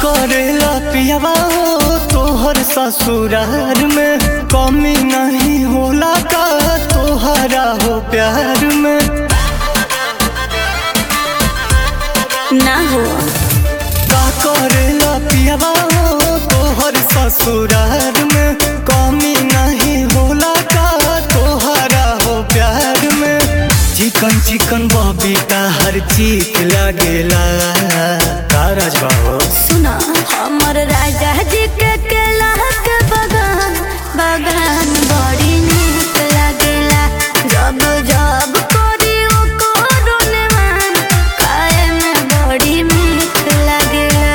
करेला पियावा हो तोहर ससुरार में कमी नहीं होला का तोहरा हो प्यार में ना हो का करेला पियावा हो तोहर ससुरार में कमी नहीं होला का तोहरा हो प्यार में चिकन चिकन बबीता हर चीज लागेला का राजबा हो सुना हमर राजा जी के केला के बगान बगान बड़ी नीक लागेला जब जब करी ओ कोरोने मान खाए में बड़ी मीठ लागेला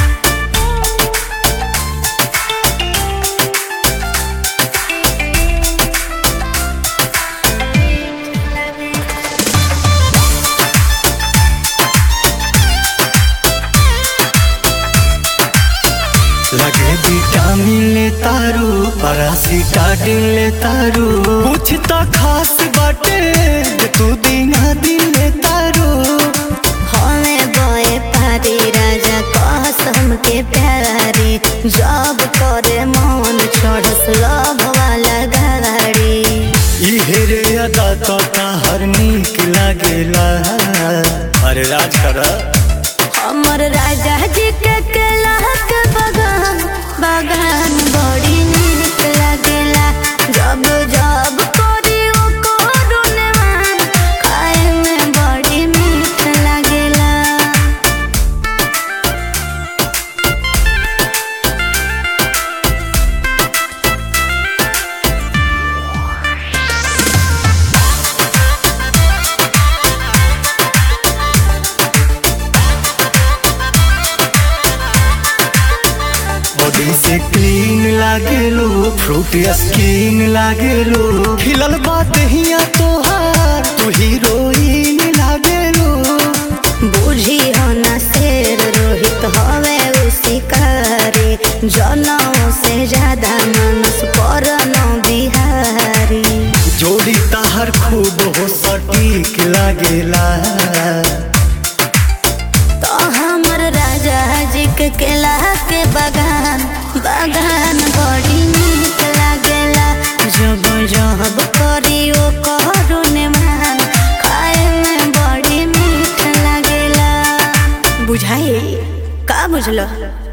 लगे विटामिन ले तारू पैरासिटाडिन ले तारू कुछ तो खास बाटे जे तू दिना दिन ले तारू हमें बोए पारी राजा कसम के प्यारी जब करे मन चढ़स लभ वाला गाड़ी इहे रे अदा तो हर नीक लागेला अरे राज कर हमर राजा जी के केला के बगान बगान बड़ी नीक लागेला जब जब करी ओ कोरोने मान खाए में बड़ी मीठ लागेला बॉडी से क्लीन लागेलो फ्रूट स्किन लागेलो खिलल बात हिया तोहार तू हीरोइन लागेलो बूढ़ी हो न शेर रोहित हवे उ शिकारी जनों से ज्यादा मनस पर बिहारी जोड़ी ताहर खूब हो सटीक लागेला तो हमर राजा जी के केला के बगान बगान बड़ी नीक लागेला जब जब करी ओ करुने मान खाए में बड़ी मीठ लागेला बुझाई का बुझलो